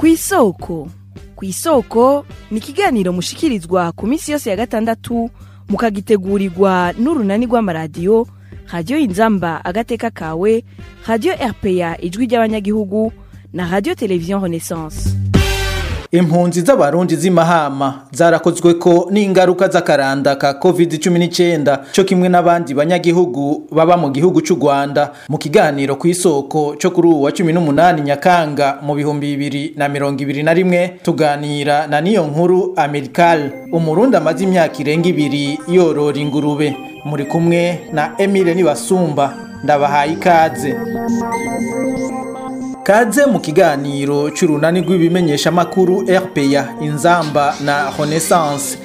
kw'isoko kw'isoko ni ikiganiro mushikirizwa ku minsi yose ya gatandatu mukagitegurirwa n'urunani rw'amaradiyo radiyo inzamba agateka kawe radiyo rpa ijwi ry'abanyagihugu na radiyo televiziyo renaissance impunzi z'abarundi z'imahama zarakozwe ko n'ingaruka z'akaranda ka covid-19 cyo kimwe n'abandi banyagihugu baba mu gihugu cy'u rwanda mu kiganiro ku isoko cyo kuri uwa 18 nyakanga mu bihumbi bibiri na mirongo ibiri na rimwe tuganira na niyo nkuru amerikal umurundi amaze imyaka irenga ibiri yorora ingurube muri kumwe na emile nibasumba ndabahaye ikaze kaze mu kiganiro cy'urunani rw'ibimenyeshamakuru rpa inzamba na renaissance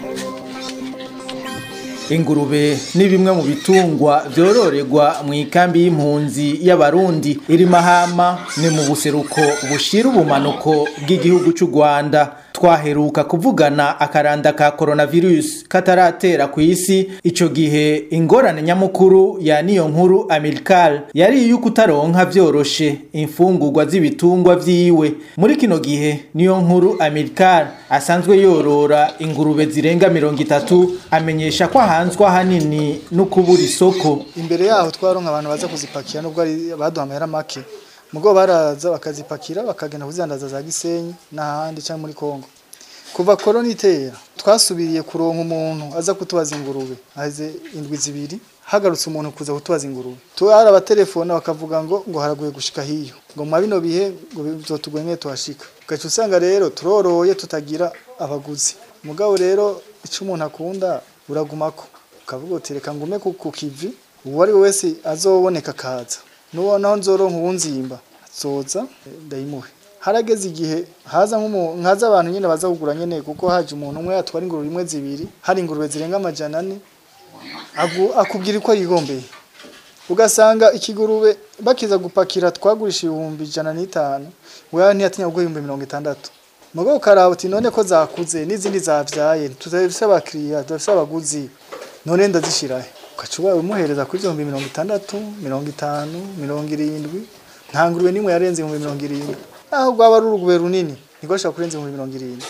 ingurube ni bimwe mu bitungwa byororerwa mu ikambi y'impunzi y'abarundi iri mahama ni mu buseruko bushira ubumanuko bw'igihugu cy'u rwanda twaheruka kuvugana akaranda ka coronavirus kataratera ku isi ico gihe ingorane nyamukuru ya niyo nkuru amerikal yari iyo kutaronka vyoroshe imfungurwa z'ibitungwa vyiwe muri kino gihe niyo nkuru amerikal asanzwe yorora ingurube zirenga mirongo itatu amenyesha ko ahanzwe ahanini no kubura isoko imbere yaho twaronka abantu baza kuzipakira nubwo ari baduha amahera make mugo baraza bakazipakira bakagenda kuzidandaza za Gisenyi n'ahandi cyangwa muri Kongo kuva korona itera twasubiriye kuronka umuntu aza kutubaza ingurube aze indwi zibiri hagarutse umuntu kuza kutubaza ingurube tuara abatelefone bakavuga ngo ngo haraguye gushika hiyo ngo mu bino bihe ngo bizotugwenye tuhashika gacu usanga rero turoroye tutagira abaguzi mugabo rero ico umuntu akunda uragumako ukavuga uti reka ngume ku kivi uwo ari we wese azoboneka kaza nubonaho nzoronka uwunzimba azoza ndayimuhe harageze igihe haza nkaza abantu nyine baza kugura nyene kuko haje umuntu umwe yatwara ingurube imwe zibiri hari ingurube zirenga amajana ane akubwira uko yigombeye ugasanga ikigurube bakiza gupakira twagurisha ibihumbi ijana n'itanu wewe ntiyatinya kugura ibihumbi mirongo itandatu mugo ukaraba uti none ko zakuze n'izindi zavyaye tutafise abakiriya tudafise abaguzi none ndazishirahe ukacuba umuhereza kuri ibihumbi mirongo itandatu mirongo itanu mirongo irindwi nta ngurube n'imwe yarenze ibihumbi mirongo irindwi naho rwaba ari urugube runini niko ashobora kurenza ibihumbi mirongo irindwi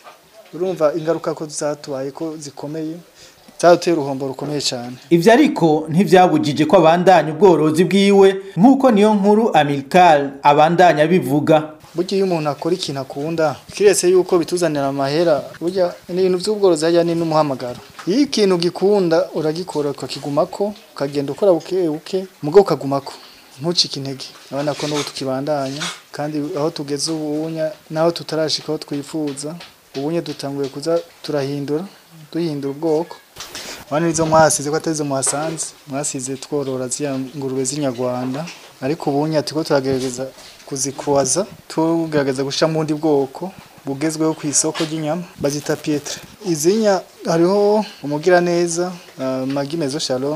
urumva ingaruka ko zatubaye ko zikomeye byaduteye uruhombo rukomeye cyane ivyo ariko ntivyabujije ko abandanya ubworozi bwiwe nk'uko niyo nkuru amerikal abandanya bivuga burya iyo umuntu akora ikintu akunda kiretse yuko bituzanira amahera burya ibintu by'ubworozi hajya ni n'umuhamagaro iyo ikintu gikunda uragikora ukakigumako ukagenda ukora buke buke mugo ukagumako ntucike intege urabona ko n'ubu tukibandanya kandi aho tugeze ubunya naho tutarashika aho twifuza ubunye dutanguye kuza turahindura duhindura ubwoko abana nizo mwasize ko atari zo muhasanze mwasize tworora ziriya ngurube z'inyarwanda ariko ubunye turiko turagerageza kuzikwaza tugerageza gushira mu bundi bwoko bugezweho ku isoko ry'inyama bazita pietre izinya hariho umugiraneza uh, magi mezo shalom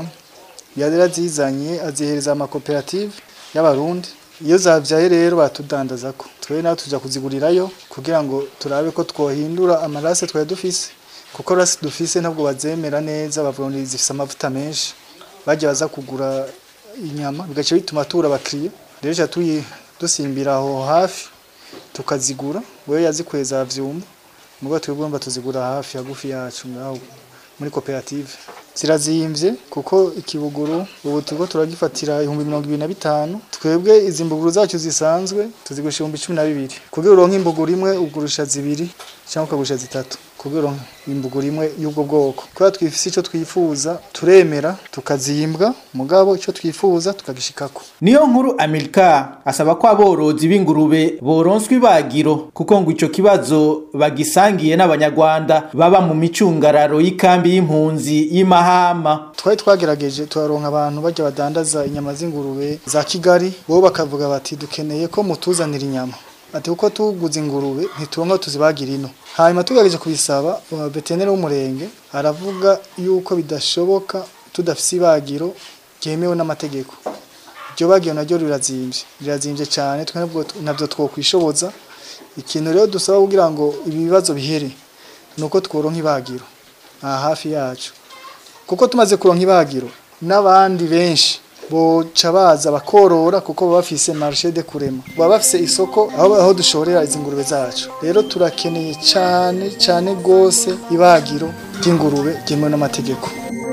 yarazizanye azihereza amakoperative y'abarundi iyo zavyaye rero batudandaza ko twe nawe tuja kuzigurirayo kugira ngo turabe ko twohindura amarase twari dufise kuko rasi dufise ntabwo bazemera neza bavuga ngo zifise amavuta menshi bajya baza kugura inyama bigaca bituma tubura abakiriya rero ca dusimbira aho hafi tukazigura wewe yazikweza vyumba mugo twebwe tuzigura hafi hagufi yacu ngaho muri koperative zirazimvye kuko ikibuguru ubu turiko turagifatira ibihumbi mirongo ibiri na bitanu twebwe izi mbuguru zacu zisanzwe tuzigurisha ibihumbi cumi na bibiri kugira uronke imbuguru imwe ugurisha zibiri cyangwa ukagurisha zitatu kugira uronke imbuguru imwe y'ubwo bwoko kubera twifise ico twifuza turemera tukazimbwa mugabo ico twifuza tukagishikako niyo nkuru amerika asaba ko aborozi b'ingurube boronswa ibagiro kuko ngo ico kibazo bagisangiye n'abanyarwanda baba mu micungararo y'ikambi y'impunzi y'imahama twari twagerageje turaronka abantu bajya badandaza inyama z'ingurube za kigali bo bakavuga bati dukeneye ko mutuzanira inyama ati kuko tuguze ingurube ntituronka tuzibagira ino hanyuma tugerageje kubisaba veterineri w'umurenge aravuga yuko bidashoboka tudafise ibagiro ryemewe n'amategeko iryo bagiro naryo rirazimvye rirazimvye cyane twe nabyo twokwishoboza ikintu rero dusaba kugira ngo ibi bibazo bihere nuko tworonka ibagiro aha hafi yacu kuko tumaze kuronka ibagiro n'abandi benshi boca baza bakorora kuko baba bafise marché de kurema baba bafise isoko aho, aho dushorera izi ngurube zacu rero turakeneye cyane cyane gose ibagiro ry'ingurube ryemewe n'amategeko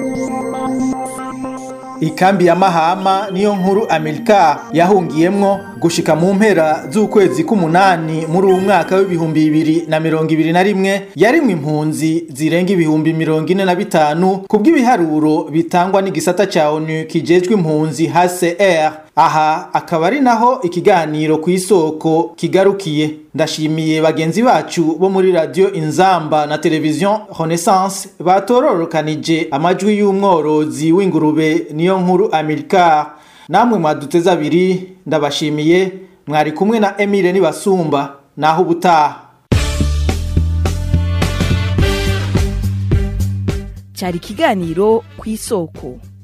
ikambi ya mahama niyo nkuru amerika yahungiyemwo gushika mu mpera z'ukwezi k'umunani muri uwu mwaka w'ibihumbi bibiri na mirongo ibiri na rimwe yarimwe impunzi zirenga ibihumbi mirongo ine na bitanu ku bw'ibiharuro bitangwa n'igisata ca onu kijejwe impunzi hcr aha akaba ari naho ikiganiro ku isoko kigarukiye ndashimiye bagenzi bacu bo muri radio inzamba na televiziyo renaissance batororokanije amajwi y'umworozi w'ingurube niyo nkuru amerika namwe mwaduteze abiri ndabashimiye mwari kumwe na emile nibasumba naho ubutaha cyari ikiganiro ku isoko